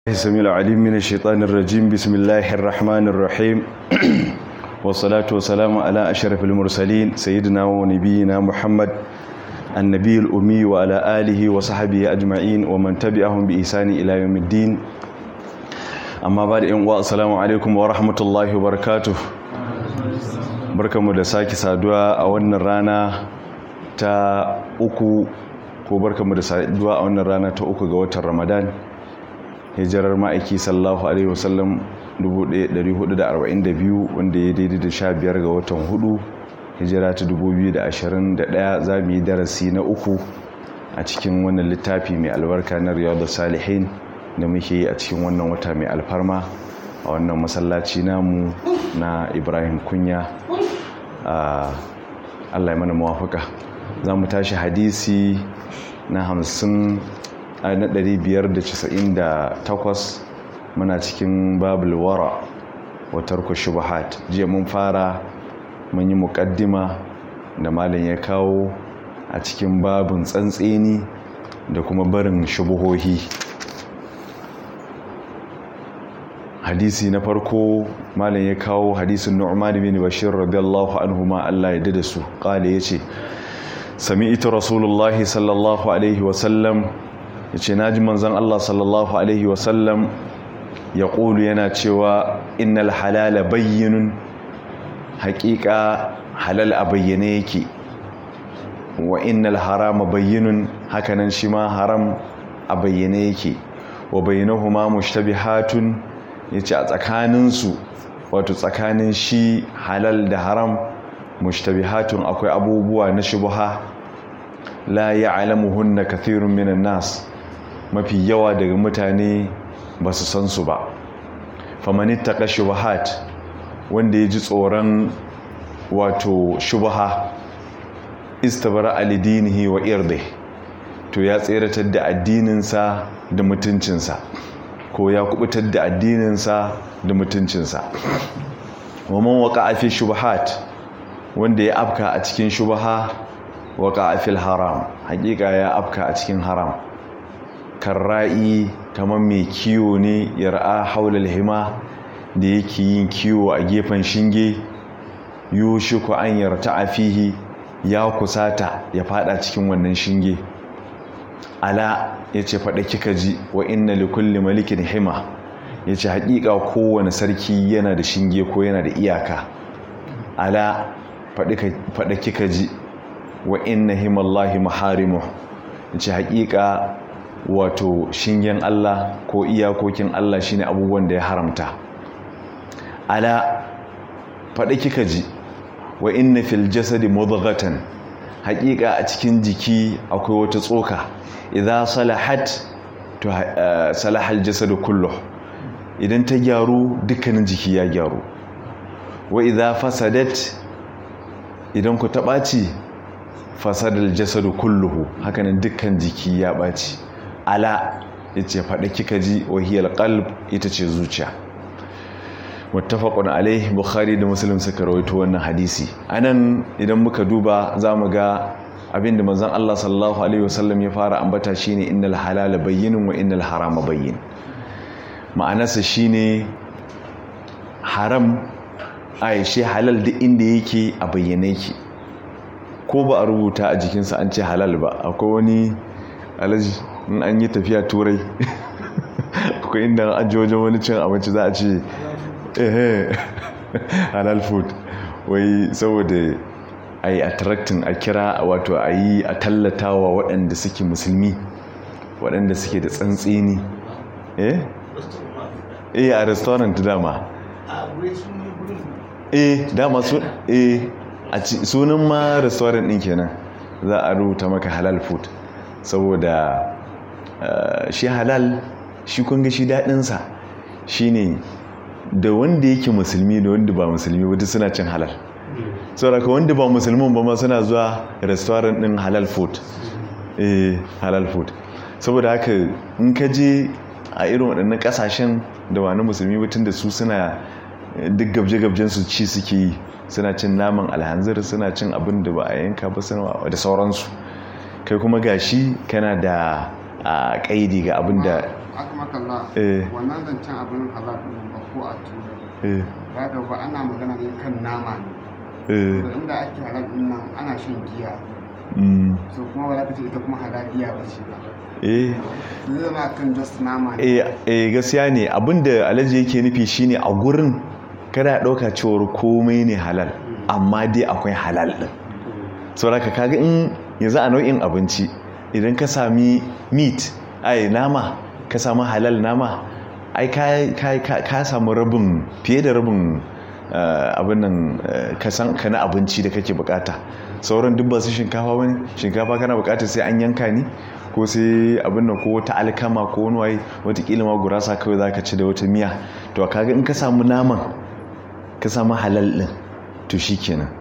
السميع العليم من الشيطان الرجيم بسم الله الرحمن الرحيم والصلاة والسلام على أشرف المرسلين سيدنا ونبينا محمد النبي الأمي وعلى آله وصحبه أجمعين ومن تبعهم بإحسان إلى يوم الدين أما بعد السلام عليكم ورحمة الله وبركاته barkamu da sake saduwa a wannan rana ta uku ko barkamu da saduwa a wannan rana ta uku ga watan ramadan hijirar ma'aiki sallahu alaihi wasallam 1442 wanda ya daidai da 15 ga watan hudu hijira ta 2021 za mu yi darasi na uku a cikin wannan littafi mai albarka na riyadu salihin da muke yi a cikin wannan wata mai alfarma a wannan masallaci namu na ibrahim kunya allah ya mana mawafaka za mu tashi hadisi na hamsin na 598 muna cikin babul wara watar ku shubahat jiya mun fara mun yi mukaddima da malam ya kawo a cikin babin tsantseni da kuma barin shubuhohi hadisi na farko malam ya kawo hadisin nu'man bin bashir radiyallahu anhu ma Allah ya dada su kale yace sami'tu rasulullahi sallallahu alaihi wasallam ya ce na ji manzan Allah sallallahu Alaihi wasallam ya ƙulu yana cewa innal halala bayyinun haƙiƙa halal a bayyane yake wa innal harama bayyinun hakanan shi ma haram a bayyane yake wa bayyinahuma mushtabihatun yace a tsakaninsu wato tsakanin shi halal da haram mushtabihatun akwai abubuwa na shubha la ya'lamuhunna kathirun minan nas mafi yawa daga mutane ba su san su ba famanitta ka shubahat wanda ya ji tsoron wato shubaha istabara alidinihi wa irde to ya tseratar da addininsa da mutuncinsa ko ya kubutar da addininsa da mutuncinsa waman waka a fi shubahat wanda ya afka a cikin shubaha waka a fil haram hakika ya afka a cikin haram karra'i kamar mai kiwo ne ya ra'a haular hima da yake yin kiwo a gefen shinge yushiku an yarta a fihi ya kusata ya fada cikin wannan shinge ala ya ce faɗa kika ji wa inna likulli malikin hima ya ce haƙiƙa kowane sarki yana da shinge ko yana da iyaka ala faɗa kika ji wa inna himallahi maharimu ya ce haƙiƙa wato shingen Allah ko iyakokin Allah shine abubuwan da ya haramta ala faɗa kika ji wa inna fil jasadi mudghatan haƙiƙa a cikin jiki akwai wata tsoka idan salahat to salahal jasadu kulluh idan ta gyaru dukkanin jiki ya gyaru wa idza fasadat idan ku ta ɓaci fasadal jasadu kulluhu hakanan dukkan jiki ya ɓaci ala ya ce faɗa kika ji wahiyar ƙalb ita ce zuciya muttafaqun alaihi bukhari da muslim suka rawaito wannan hadisi anan idan muka duba zamu ga abinda manzon Allah sallallahu alaihi wasallam ya fara ambata shine innal halala bayyinun wa innal harama bayyin ma'anarsa shine haram aishi halal duk inda yake a bayyane yake ko ba a rubuta a jikinsa an ce halal ba akwai wani alaji in an yi tafiya turai akwai inda an ji wajen wani cin abinci za a ce ehe halal food wai saboda a yi attracting a kira wato a yi a tallatawa waɗanda suke musulmi waɗanda suke da tsantsini eh eh a restaurant dama eh dama su eh a sunan ma restaurant ɗin kenan za a rubuta maka halal food saboda shi halal shi kunga shi daɗinsa shi ne da wanda yake musulmi da wanda ba musulmi wadda suna cin halal sauraka wanda ba musulmin ba ma suna zuwa restaurant ɗin halal food eh halal food saboda haka in ka je a irin waɗannan ƙasashen da wani musulmi mutum da su suna duk gabje-gabjen su ci suke yi suna cin naman alhanzir suna cin abin da ba a yanka ba da sauransu kai kuma gashi kana da a kaidi ga abin da aka makalla Eh. wannan zancen abin halal ɗin ba ko a turai eh za ka ba ana magana ne kan nama ne eh to inda ake halal ɗin nan ana shan giya mm, so kuma ba za ka ce ita kuma halaliya ba ce ba eh zai zama kan just nama ne eh eh, gaskiya ne abinda alhaji yake nufi shine a gurin kada ɗauka cewar komai ne halal amma dai akwai halal ɗin saboda ka kaga in yanzu a nau'in abinci idan ka sami meat ai nama ka sami halal nama ai ka, ka, ka, ka samu rabin fiye da rabin eh, abin nan eh, ka san ka na abinci da kake bukata sauran duk ba su shinkafa bane shinkafa kana bukatar sai an yanka ni ko sai abin nan ko wata alkama ko wani waye watakila ma gurasa kawai za ka ci da wata miya to kaga in ka samu naman ka samu halal din to shikenan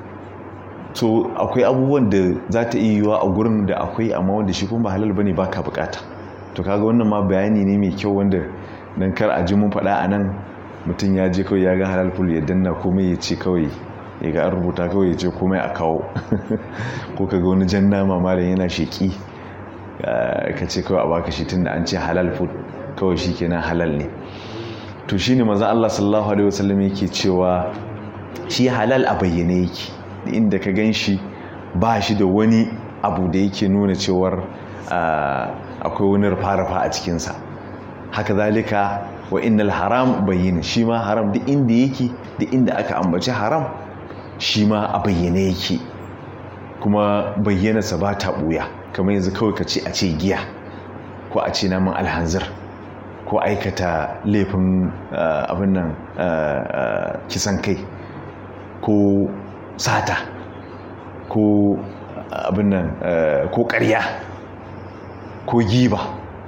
so akwai abubuwan da za ta iya yiwuwa a gurin da akwai amma wanda shi kuma ba halal bane ba ka bukata to kaga wannan ma bayani ne mai kyau wanda dan kar a ji mun faɗa a nan mutum ya je kawai ya ga halal ful ya danna komai ya ce kawai ya ga an rubuta kawai ya ce komai a kawo ko kaga wani jan nama malam yana sheki ka ce kawai a baka shi tunda an ce halal food kawai shi kenan halal ne to shine maza Allah sallallahu alaihi wasallam yake cewa shi halal a bayyane yake inda ka gan shi ba shi da wani abu da yake nuna cewar ah, akwai wani rufa-rufa a cikinsa haka zalika wa innal haram bayyana shi ma haram duk inda yake duk inda aka ambaci haram shi ma a bayyane yake kuma bayyanarsa ba ta ɓuya kamar yanzu kawai ka ce a ce giya ko a ce naman alhanzir ko aikata laifin ah, abin nan ah, ah, kisan kai ko sata ko abin nan eh, ko ƙarya ko giba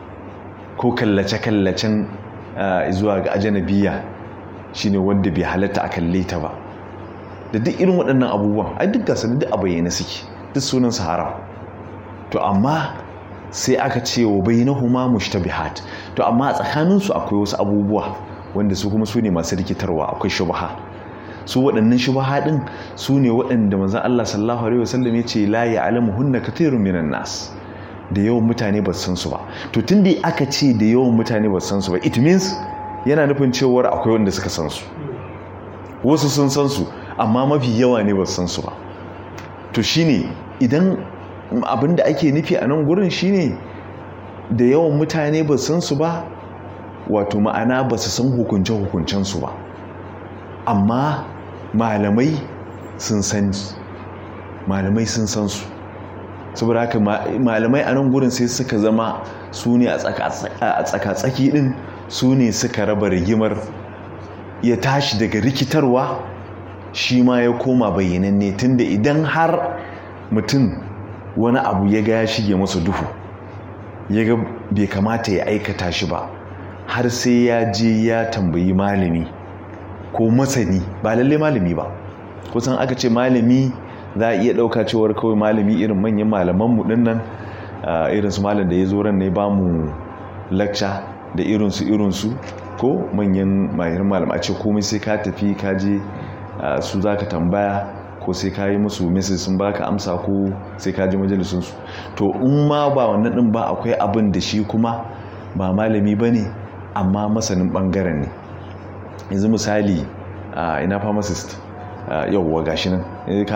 ko kallace-kallacen eh, zuwa ga ajanabiya shine wanda bai halatta a kalle ta ba da duk irin waɗannan abubuwan ai duk gasu duk a bayyane suke duk sunan su haram to amma sai aka ce wa bainahuma mushtabihat to amma a tsakaninsu akwai wasu abubuwa wanda su kuma su ne masu rikitarwa akwai shubha su waɗannan shubha din su ne waɗanda manzon Allah sallallahu alaihi wasallam ya ce la ya'lamuhunna kathirun minan nas da yawan mutane ba su san su ba to tunda aka ce da yawan mutane ba su san su ba it means yana nufin cewar akwai wanda suka san su wasu sun san su amma mafi yawa ne ba su san su ba to shine idan abin da ake nufi a nan gurin shine da yawan mutane ba su san su ba wato ma'ana ba su san hukunce-hukuncen su ba amma malamai sun san malamai sun san su saboda haka malamai a nan gurin sai suka zama su ne a tsaka-tsaki din su ne suka raba rigimar ya tashi daga rikitarwa shi ma ya koma bayyananne tunda idan har mutum wani abu ya ga ya shige masa duhu ya ga bai kamata ya aikata shi ba har sai ya je ya tambayi malami ko masani ba lalle malami ba kusan aka ce malami za a iya ɗauka cewar kawai malami irin manyan malamanmu ɗin nan irin su malam da ya zo ran ne ba mu lakca da irinsu irinsu ko manyan mahir malam a ce komai sai ka tafi ka je su za ka tambaya ko sai ka yi musu message sun baka amsa ko sai ka ji majalisunsu to in ma ba wannan ɗin ba akwai abin da shi kuma ba malami ba ne amma masanin ɓangaren ne yanzu misali ina pharmacist yauwa gashi nan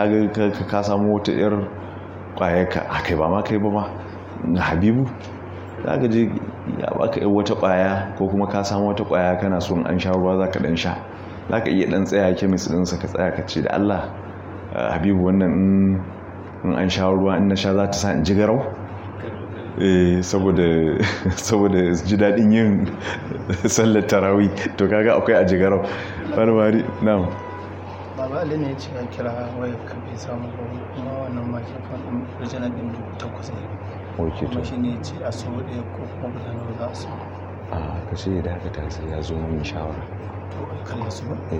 ka samu wata yar kwaya ka a kai ba ma kai ba ma habibu za ka je ya baka yar wata kwaya ko kuma ka samu wata kwaya kana son an sha ruwa za ka dan sha za ka iya dan tsaya kemis ɗinsa ka tsaya ka ce da allah habibu wannan in an sha ruwa in na sha za ta sa in ji garau saboda saboda ji daɗin yin sallar tarawi to kaga akwai a jigarau marmari na baba ali ne ce ya kira wayar ka bai samu ba kuma wannan makifan ɗin original ɗin dubu takwas ne ok to kuma shi ne ce a so ɗaya ko kuma guda nawa za a so a ka ce da haka ta sai ya zo mun shawara to kar ya so Eh.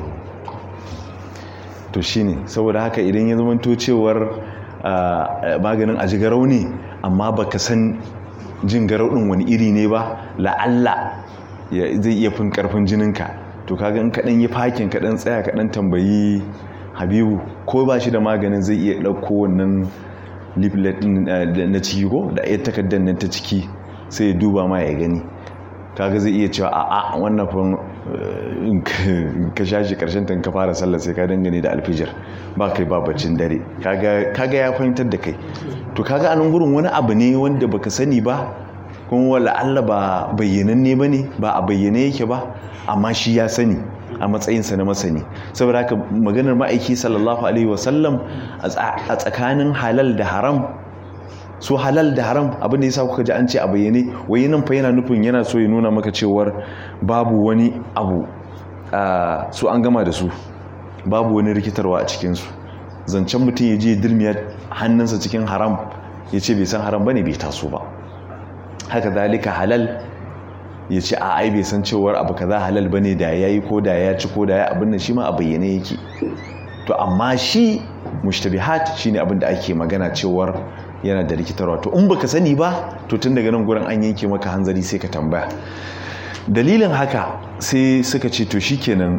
to shine saboda haka idan ya zamanto cewar ah, maganin a jigarau ne amma baka san jin garau ɗin wani iri ne ba la'alla ya- zai iya fin karfin jininka to kaga in kaɗan yi fakin kaɗan tsaya kaɗan tambayi habibu ko ba shi da maganin zai iya ɗauko wannan leaflet ɗin eh, da- na ciki ko da iya takardar nan ta ciki sai ya duba ma ya gani kaga zai iya cewa a'a wannan fa in ka shashi karshen tan ka fara sallah sai ka dangane da alfijir ba kai ba baccin dare kaga ya fahimtar da kai to kaga anan gurin wani abu ne wanda baka sani ba kuma wala Allah ba bayyananne bane ba a bayyane yake ba amma shi ya sani a matsayinsa na masani saboda haka maganar ma'aiki sallallahu alaihi wasallam a tsakanin halal da haram su halal da haram abin da yasa kuka ji an ce a bayyane wai nan fa yana nufin yana so ya nuna maka cewar babu wani abu su an gama da su babu wani rikitarwa a cikinsu zancen mutum ya je dirmiya hannunsa cikin haram ya ce bai san haram bane bai taso ba haka zalika halal ya ce a ai bai san cewar abu kaza halal bane da ya yi ko da ya ci ko da ya abin nan shi ma a bayyane yake to amma shi mushtabihat shine abin da ake magana cewar yana da rikitarwa to in baka sani ba to tun daga nan gurin an yanke maka hanzari sai ka tambaya dalilin haka sai suka ce to shikenan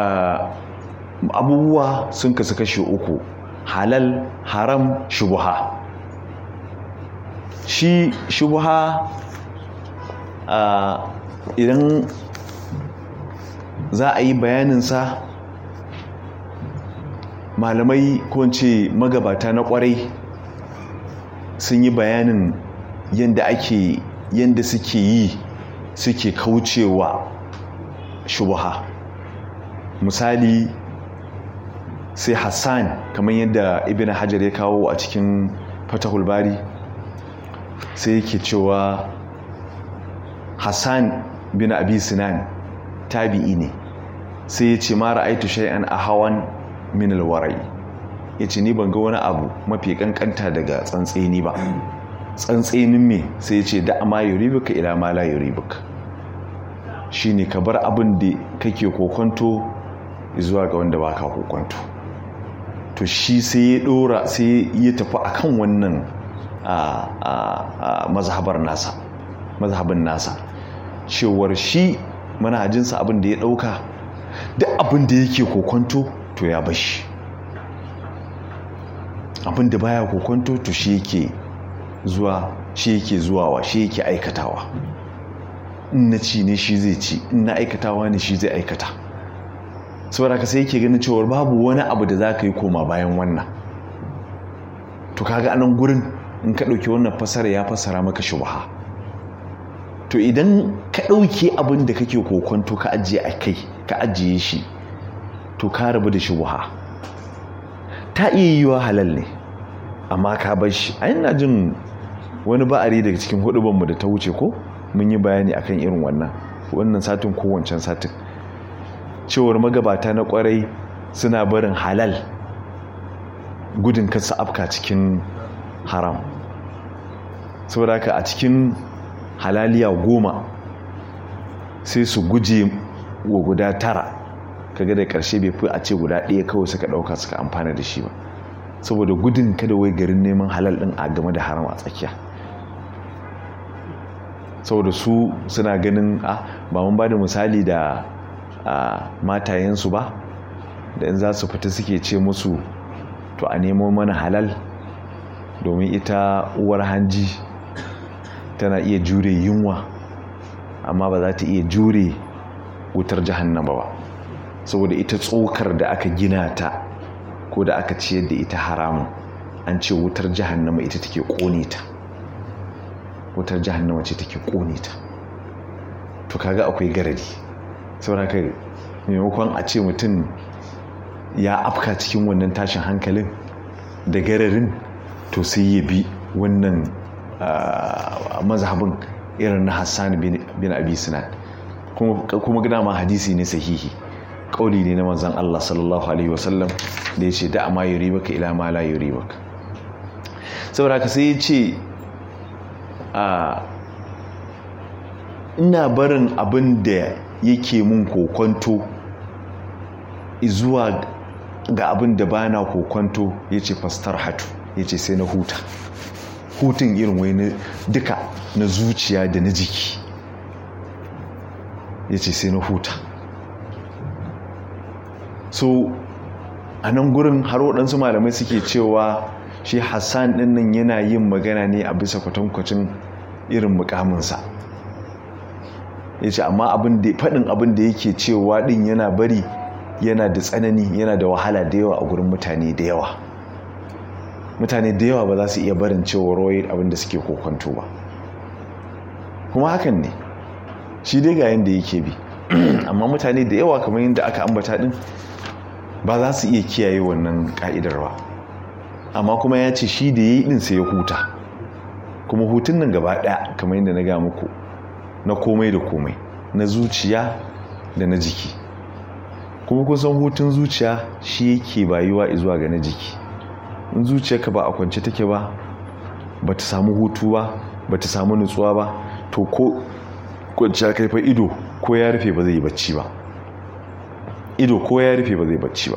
abubuwa sun kasu kashe uku halal haram shubuha shi shubuha idan za a yi bayaninsa malamai ko ce magabata na kwarai sun yi bayanin yadda ake yadda suke yi suke kaucewa shubuha misali sai hassan kamar yadda ibn hajar ya kawo a cikin fatahul bari sai yake cewa hassan bin abi sinan tabi'i ne sai ya ce mara aitu shay'an a hawan min alwarai ya ce ni ban ga wani abu mafi kankanta daga tsantseni ba tsantsenin me sai ya ce da ma yuribuka ila ma la yuribuka shine ka bar abin da kake kokonto zuwa ga wanda baka kokonto to shi sai ya dora sai ya tafi akan wannan mazhabar nasa mazhabin nasa cewar shi manhajinsa abin da ya dauka duk abin da yake kokonto to ya bashi abin da baya kokonto to shi yake zuwa shi yake zuwawa shi yake aikatawa in na ci ne shi zai ci in na aikatawa ne shi zai aikata saboda ka sai yake ganin cewar babu wani abu da za ka yi koma bayan wannan to kaga anan gurin in ka ɗauki wannan fasara ya fasara maka shubha to idan ka ɗauke abin da kake kokonto ka ajiye a kai ka ajiye shi to ka rabu da shubha ta iya yiwa halal ne amma ka bar shi a yana jin wani ba'ari daga cikin hudubanmu da ta wuce ko mun yi bayani akan irin wannan wannan satin ko wancan satin cewar magabata na kwarai suna barin halal gudun kasa afka cikin haram saboda haka a cikin halaliya goma sai su guje wa guda tara kaga da karshe bai fi a ce guda ɗaya kawai suka ɗauka suka amfana da shi ba saboda gudun kada wai garin neman halal ɗin a game da haram a tsakiya saboda su suna ganin a ba mun ba da misali da matayensu ba da in za su fita suke ce musu to a nemo mana halal domin ita uwar hanji tana iya jure yunwa amma ba za ta iya jure wutar jahannama ba saboda ita tsokar da aka gina ta ko da aka ciyar da ita haramun an ce wutar jahannama ita take kone ta wutar jahannama ce take kone ta to kaga akwai garadi saboda kai maimakon a ce mutum ya afka cikin wannan tashin hankalin da gararin to sai ya bi wannan mazhabin irin na Hassan bin Abi Sinan kuma gina ma hadisi ne sahihi kauli ne na manzon Allah sallallahu alaihi wasallam da ya ce da ma yuribaka ila ma la yuribaka saboda haka sai ya ce a ina barin abin da yake mun kokonto zuwa ga abin da bana kokonto ya ce fastar hatu ya ce sai na huta hutun irin wai na duka na zuciya da na jiki ya ce sai na huta so a nan gurin har waɗansu malamai suke cewa shi hassan ɗin nan yana yin magana ne a bisa kwatankwacin irin mukaminsa ya ce amma faɗin abin da yake cewa ɗin yana bari yana da tsanani yana da wahala da yawa a gurin mutane da yawa mutane da yawa ba za su iya barin cewa rawai abin da suke kokonto ba kuma hakan ne shi dai ga yadda yake bi amma mutane da yawa kamar yadda aka ambata ɗin ba za su iya kiyaye wannan ka'idar ba amma kuma ya ce shi da ya yi ɗin sai ya huta kuma hutun nan gaba ɗaya kamar yadda na ga muku na komai da komai na zuciya da na jiki kuma kun san hutun zuciya shi yake bayuwa zuwa ga na jiki in zuciyarka ba a kwance take ba ba ta samu hutu ba ba ta samu nutsuwa ba to ko kwanciya kai fa ido ko ya rufe ba zai yi bacci ba ido ko ya rufe ba zai bacci ba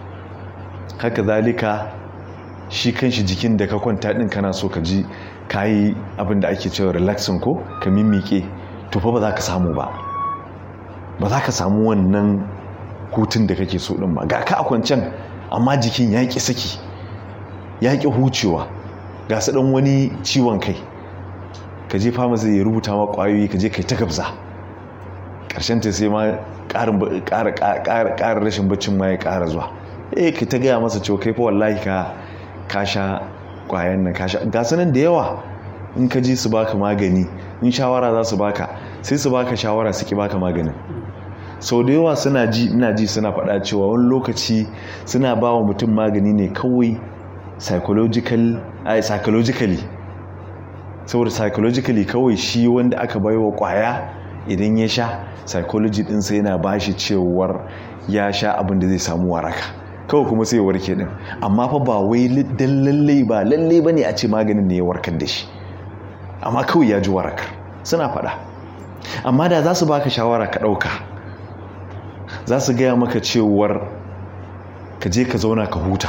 haka zalika shi kanshi jikin da ka kwanta din kana so ka ji kayi abin da ake cewa relaxing ko ka mimike to fa ba za ka samu ba ba za ka samu wannan hutun da kake so din ba ga ka a kwancen amma jikin ya ƙi saki ya ƙi hucewa ga su ɗan wani ciwon kai ka je fama zai rubuta ma ƙwayoyi ka je kai ta gabza ƙarshen ta sai ma ƙara rashin baccin ma ya ƙara zuwa eh ka ta gaya masa cewa kai fa wallahi ka ka sha ƙwayan nan ka sha ga sanan da yawa in ka ji su baka magani in shawara za su baka sai su baka shawara su ki baka maganin sau da yawa suna ji ina ji suna faɗa cewa wani lokaci suna ba wa mutum magani ne kawai psychologically saboda psychologically kawai shi wanda aka bai wa kwaya idan ya sha psychology ɗinsa yana ba shi cewar ya sha abin da zai samu waraka kawai kuma sai ya warke din amma fa ba wai dan lalle ba lalle ba ne a ce maganin ne ya warkar da shi amma kawai ya ji warakar suna faɗa amma da za su baka shawara ka ɗauka za su gaya maka cewar ka je ka zauna ka huta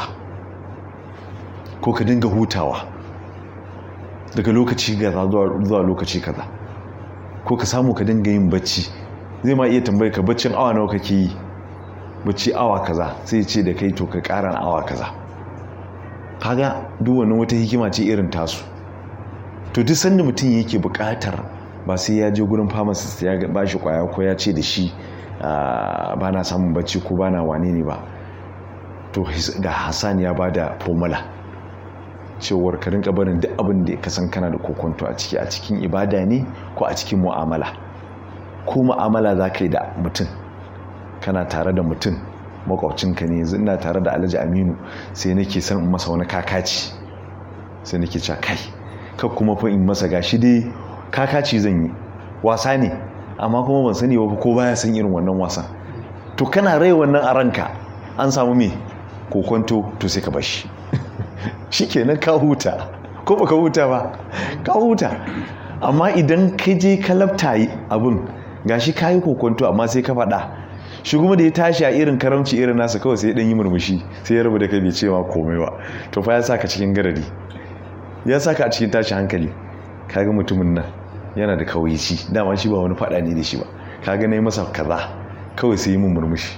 ko ka dinga hutawa daga lokaci gaza zuwa lokaci kaza ko ka samu ka dinga yin bacci zai ma iya tambaye ka baccin awa nawa kake yi bacci awa kaza sai ce da kai to ka ƙara awa kaza kaga duk wani wata hikima ce irin tasu to duk sanda mutum yake buƙatar ba sai ya je gurin pharmacist ya ba shi kwaya ko ya ce da shi ba na samun bacci ko ba na wane ne ba to ga hassan ya ba da formula cewar ka rinka barin duk abin da ka san kana da kokonto a ciki a cikin ibada ne ko a cikin mu'amala ko mu'amala za ka yi da mutum kana tare da mutum makwabcinka ne yanzu ina tare da alhaji aminu sai nake son in masa wani kakaci sai nake cewa kai ka kuma fa in masa gashi dai kakaci zan yi wasa ne amma kuma ban sani ba ko baya san irin wannan wasan to kana rai wannan a ranka an samu me kokonto to sai ka bashi shikenan ka huta ko baka huta ba ka huta amma idan ka je ka labta abin gashi ka yi kokonto amma sai ka faɗa shi kuma da ya tashi a irin karamci irin nasa kawai sai ya ɗan yi murmushi sai ya rabu da kai bai ce ma komai ba to fa ya saka cikin garari ya saka a cikin tashi hankali kaga mutumin nan yana da kawaici dama shi ba wani faɗa ne da shi ba kaga na yi masa kaza kawai sai yi mun murmushi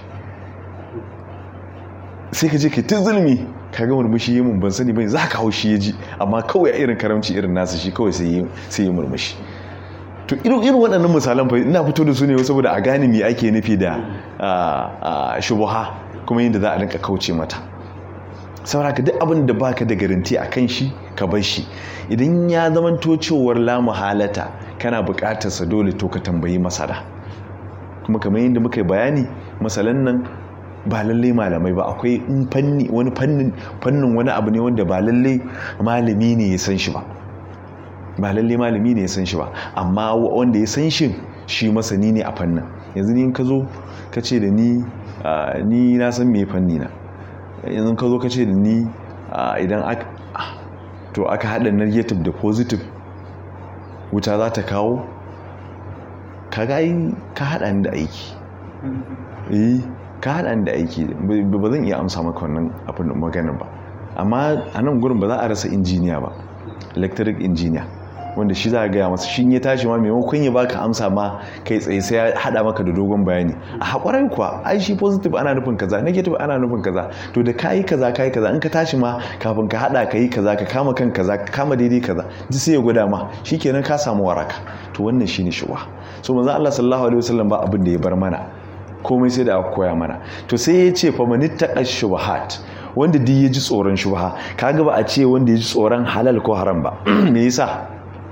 sai ka je ka ta zulmi kaga murmushi yi mun ban sani bai za ka haushi ya ji amma kawai a irin karamci irin nasa shi kawai sai yi murmushi to irin irin waɗannan misalan fa ina fito da su ne saboda a gane me ake nufi da shubuha kuma yadda za a rinka kauce mata saboda ka duk abin da baka da garanti a kan shi ka bar shi idan ya zamanto cewar la muhalata kana buƙatar sa dole to ka tambayi masara kuma kamar yadda muka yi bayani masalan nan ba lalle malamai ba akwai fanni wani fannin fannin wani abu ne wanda ba lalle malami ne ya san shi ba ba lalle malami ne ya san shi ba amma wanda ya san shi shi masani ne a fannin yanzu ni ka zo ka ce da ni ni na san me fanni na yanzu ka zo ka ce da ni idan to aka haɗa negative da positive wuta za ta kawo ka ga ka haɗa ni da aiki eh ka haɗa ni da aiki ba zan iya amsa maka wannan abin maganin ba amma a nan gurin ba za a rasa injiniya ba electric engineer wanda shi za a gaya masa shi ya tashi ma maimakon ya baka amsa ma kai tsaye sai ya hada maka da dogon bayani a haƙwarai kuwa ai shi positive ana nufin kaza negative ana nufin kaza to da kayi kaza kayi kaza in ka tashi ma kafin ka hada ka yi kaza ka kama kan kaza ka kama daidai kaza ji sai ya gwada ma shikenan ka samu waraka to wannan shine shuwa so manzo Allah sallallahu alaihi wasallam ba abin da ya bar mana komai sai da aka koya mana to sai ya ce fa manittaqa shubuhat wanda duk ya ji tsoron shubha kaga ba a ce wanda ya ji tsoron halal ko haram ba me yasa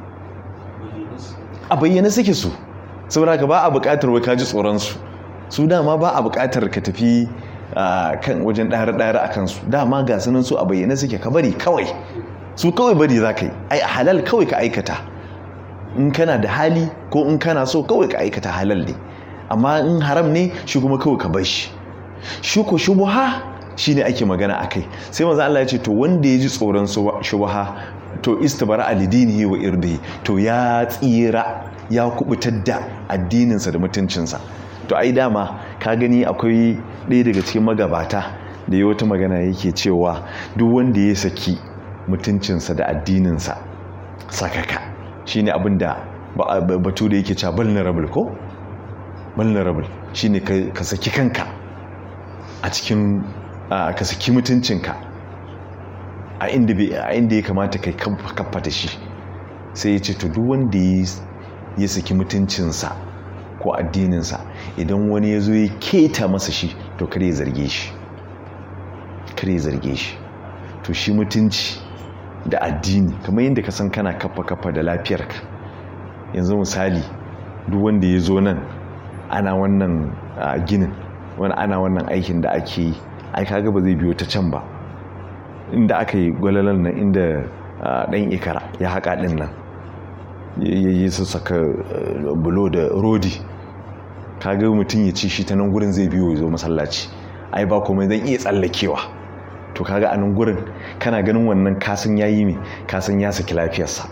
a bayyana suke su saboda ka ba a buƙatar wai ka ji tsoron su su dama ba a buƙatar ka tafi kan wajen ɗare-ɗare a kansu dama ga sunan su a bayyane suke ka bari kawai su kawai bari za ka yi ai halal kawai ka aikata in kana da hali ko in kana so kawai ka aikata halal ne amma in haram ne shi kuma kawai ka bar shi shi ko shubuha shine ake magana akai sai manzo Allah ya ce to wanda ya ji tsoron shubuha to istibara alidinihi wa irdihi to ya tsira ya kubutar da addininsa da mutuncinsa to ai dama ka gani akwai ɗaya daga cikin magabata da ya wata magana yake cewa duk wanda ya saki mutuncinsa da addininsa sakaka shine abin da batu da yake cewa vulnerable ko vulnerable shine ka saki kanka a cikin ka saki mutuncinka a inda ya kamata kai kaffata shi sai ya ce to duk wanda ya saki mutuncinsa ko addininsa idan wani ya zo ya keta masa shi to kare zarge shi kare zarge shi to shi mutunci da addini kamar yadda ka san kana kafa kafa da lafiyarka yanzu misali duk wanda ya zo nan ana wannan ginin wani ana wannan aikin da ake yi ai kaga ba zai biyo ta can ba inda aka yi gwalalan nan inda dan ikara ya haƙa ɗin nan ya yi su saka bulo da rodi kaga mutum ya ci shi ta nan gurin zai biyo ya zo masallaci ai ba komai zan iya tsallakewa to kaga a nan gurin kana ganin wannan kasan ya yi mai kasan ya saki lafiyarsa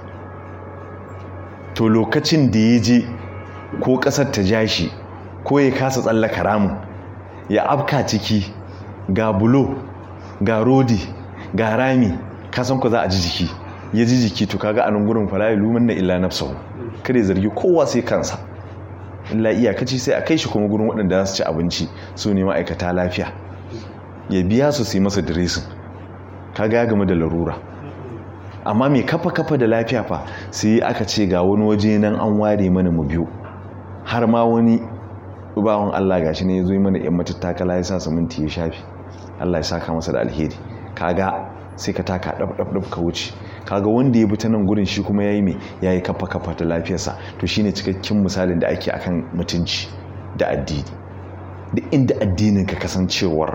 to lokacin da ya je ko ƙasar ta ja shi ko ya kasa tsallaka ramin ya afka ciki ga bulo ga rodi ga rami kasan ku za a ji jiki ya ji jiki to kaga a nan gurin fala ya luman na illa nafsahu kare zargi kowa sai kansa illa iyakaci sai a kai shi kuma gurin waɗanda za su ci abinci su ne ma'aikata lafiya ya biya su su yi masa diresin kaga ya game da larura amma mai kafa kafa da lafiya fa sai aka ce ga wani waje nan an ware mana mu biyu har ma wani bawan Allah gashi ne ya zo mana yan matattakala ya sa siminti ya shafi Allah ya saka masa da alheri kaga sai ka taka dab dab dab ka wuce kaga wanda ya bi ta nan gurin shi kuma yayi me yayi kafa kafa ta lafiyarsa to shine cikakken misalin da ake akan mutunci da addini duk inda addinin ka kasancewar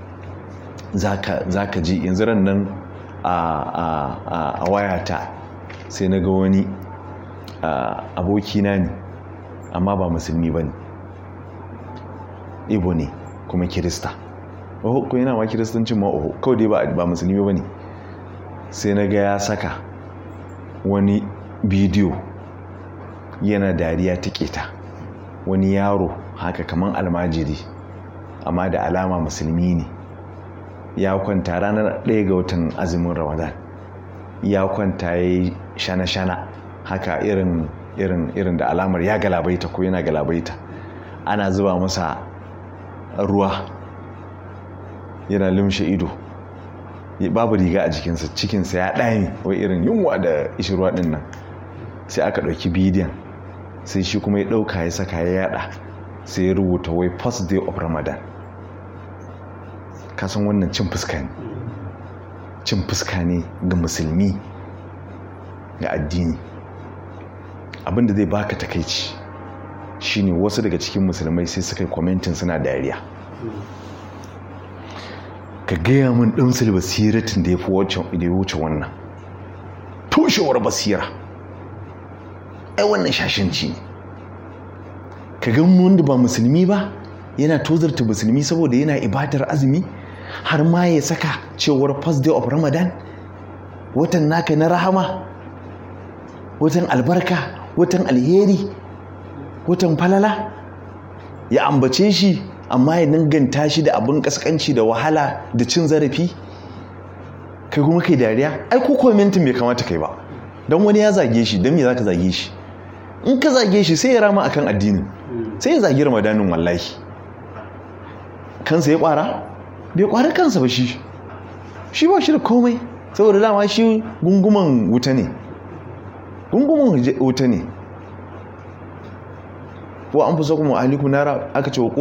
zaka zaka ji yanzu ran nan a a a wayata sai na ga wani abokina ne amma ba musulmi bane ibo ne kuma kirista oho ko yana ma kiristancin ma oho kawai dai ba musulmi ba ne sai na ga ya saka wani bidiyo yana dariya ta keta wani yaro haka kaman almajiri amma da alama musulmi ne ya kwanta ranar ɗaya ga watan azumin ramadan ya kwanta ya yi shana-shana haka irin irin irin da alamar ya galabaita ko yana galabaita ana zuba masa ruwa yana limshe ido babu riga a jikinsa cikinsa ya ɗaya wai irin yunwa da ishirwa ɗin nan sai aka ɗauki bidiyon sai shi kuma ya ɗauka ya saka ya yada sai ya rubuta wai first day of ramadan kasan wannan cin fuska ne cin fuska ne ga musulmi ga addini abinda zai baka takaici shine wasu daga cikin musulmai sai suka yi kwamentin suna dariya ka gaya min ɗansul basiratin da ya fi wuce wannan toshewar basira ai wannan shashanci ne ka ga wanda ba musulmi ba yana tozarta musulmi saboda yana ibadar azumi har ma ya saka cewar first day of ramadan watan naka na rahama watan albarka watan alheri watan falala ya ambace shi amma ya danganta shi da abin kaskanci da wahala da cin zarafi kai kuma kai dariya ai ko komentin bai kamata kai ba don wani ya zage shi don me za ka zage shi in ka zage shi sai ya rama akan addinin sai ya zagi ramadanin wallahi kansa ya kwara bai kwara kansa ba shi shi ba shi da komai saboda dama shi gunguman wuta ne gunguman wuta ne wa anfusakum wa ahlikum nara aka ce wa